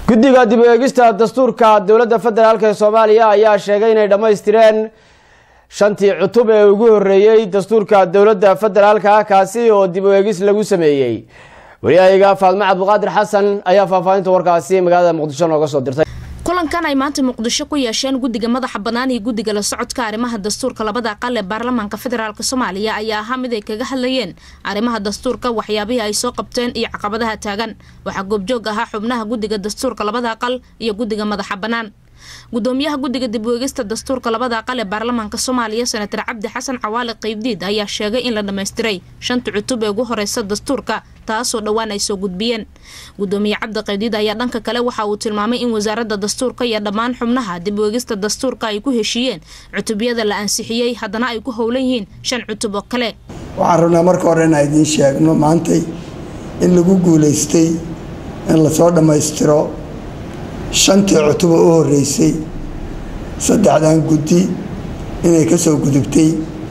guddiga dib u eegista dastuurka dowladda federaalk ee soomaaliya ayaa sheegay inay dhammaystireen shantii cutub ee ugu horeeyey dastuurka dowladda federaalka kaasi oo dib u eegis lagu sameeyey wariyahayga faadmo cabdiqaadir xasan ayaa faahfaahinta warkaasi magaalada muqdisho nooga soo dirtay kulankan ay maanta muqdisho ku yeesheen guddiga madaxa bannaan iyo guddiga la socodka arrimaha dastuurka labada aqal ee baarlamaanka federaalk soomaaliya ayaa ahaa mid ay kaga hadlayeen arrimaha dastuurka waxyaabihii ay soo qabteen iyo caqabadaha taagan waxaa goobjoog ahaa xubnaha guddiga dastuurka labada aqal iyo guddiga madaxa bannaan gudoomiyaha guddiga dib u eegista dastuurka labada aqal ee baarlamaanka soomaaliya senatar cabdi xasan cawaale qeybdiid ayaa sheegay in la dhammaystiray shanta cutub ee ugu horeysa dastuurka taasoo dhowaan ay soo gudbiyeen gudoomiye cabdi qeybdiid ayaa dhanka kale waxa uu tilmaamay in wasaaradda dastuurka iyo dhammaan xubnaha dib u eegista dastuurka ay ku heshiiyeen cutubyada la ansixiyey haddana ay ku howlan yihiin shan cutub oo kale waxaan rabnaa marka hore inaan idiin sheegno maantay in lagu guulaystay in lasoo dhammaystiro shantii cutuba u horeysay saddexdan guddi inay ka soo gudubtay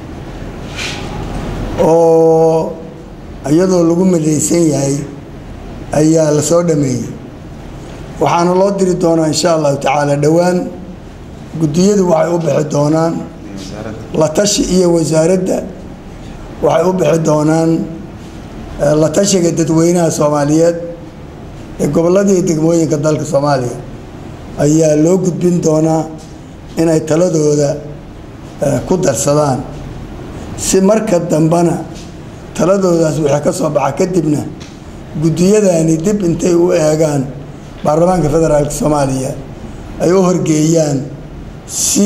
oo iyadoo lagu midaysan yahay ayaa la soo dhameeyey waxaana loo diri doonaa insha allahu tacaala dhowaan guddiyadu waxay u bixi doonaan la tashi iyo wasaaradda waxay u bixi doonaan la tashiga dadweynaha soomaaliyeed ee gobollada iyo degmooyinka dalka soomaaliya ayaa loo gudbin doonaa inay taladooda ku darsadaan si marka dambena taladoodaas wixii ka soo baxa kadibna guddiyadani dib intay u eegaan baarlamaanka federaalka soomaaliya ay u horgeeyaan si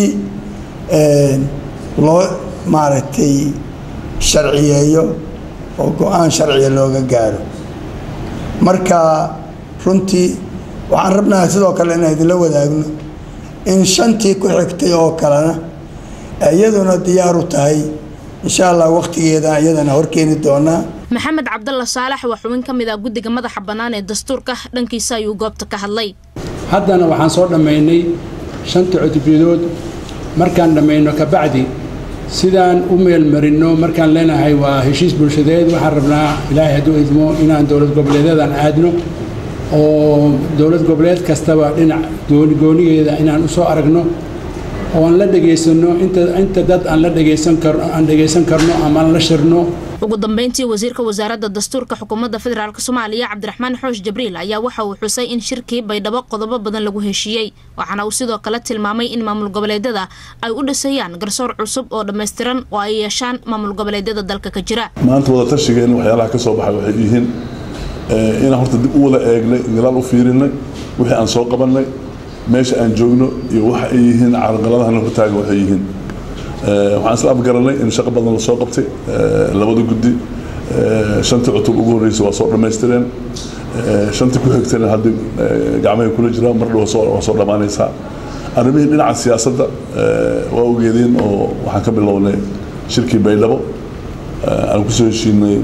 loo maaragtay sharciyeeyo oo go-aan sharciya looga gaaro marka runtii waxaan rabnaha sidoo kale inaan idinla wadaagno in shantii ku xigtay oo kalena iyaduna diyaar u tahay insha allah wakhtigeeda iyadana horkeeni doonaa maxamed cabdalla saalax waa xubin ka mid ah guddiga madaxa bannaan ee dastuurka dhankiisa ayuu goobta ka hadlay haddana waxaan soo dhammaynay shanta cutubyadood markaan dhammayno kabacdi sidaan u meelmarinno markaan leenahay waa heshiis bulshadeed waxaan rabnaa ilaahay hadduu idmo inaan dowlad goboleedyadan aadno oo dowlad goboleed kastaba dhinac goonigeeda inaan u soo aragno oo aan la dhegaysanno inta dad aan la dhegaysan karno aan dhegaysan karno ama aan la shirno ugu dambeyntii wasiirka wasaaradda dastuurka xukuumadda federaalk soomaaliya cabdiraxmaan xoosh jibriil ayaa waxa uu xusay in shirkii baydhabo qodobo badan lagu heshiiyey waxaana uu sidoo kale tilmaamay in maamul goboleedyada ay u dhisayaan garsoor cusub oo dhammaystiran oo ay yeeshaan maamul goboleedyada dalka ka jira maanta wada tashigeena waxyaalaha ka soo baxay waxay yihiin inaan horta dib u wada eegnay gadaal u fiirinay wixii aan soo qabannay meesha aan joogno iyo waxa ay yihiin carqaladahan hortaaga waxay yihiin waxaan isla afgaranay in shaqo badan lasoo qabtay labada guddi shantii cutub ugu horreysay waa soo dhammaystireen shantii ku xigtayna haddii gacmahay kula jiraan mar dhow waa soo dhammaanaysaa arrimihii dhinaca siyaasadda waa ogeedeen oo waxaan ka bilownay shirkii baydhabo aan kusoo heshiinay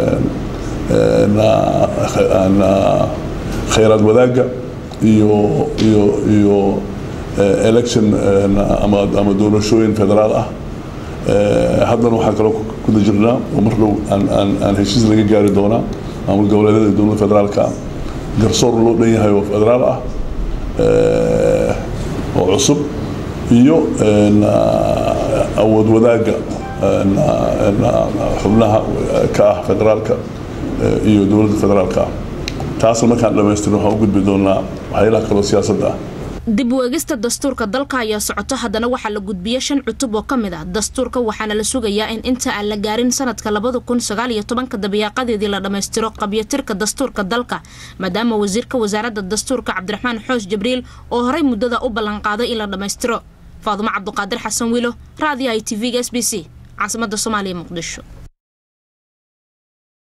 khayraad wadaagga iyo iyo iyo election ama ama doorashooyin federaal ah haddana waxaan kaloo kuda jirnaa oo mar dhow aan aan aan heshiis laga gaari doonaa maamul goboleedyada dowladda federaalka ah garsoor loo dhan yahay oo federaal ah oo cusub iyo awood wadaagga xubnaha ka ah federaalka iyo dowladda federaalka ah taasna markaan dhammaystirno waxaan u gudbi doonaa waxyaalaha kaloo siyaasadda ah dib u eegista dastuurka dalka ayaa socoto haddana waxaa la gudbiyey shan cutub oo ka mid ah dastuurka waxaana la sugayaa in inta aan la gaarin sanadka labada kun sagaal iyo tobanka dabayaaqadeedii la dhammaystiro qabyatirka dastuurka dalka maadaama wasiirka wasaaradda dastuurka cabdiraxmaan xoosh jibriil oo horey muddada u ballanqaaday in la dhammaystiro faadumo cabduqaadir xasan wiilo raadiyo i t v-ga s b c caasimadda soomaaliya muqdisho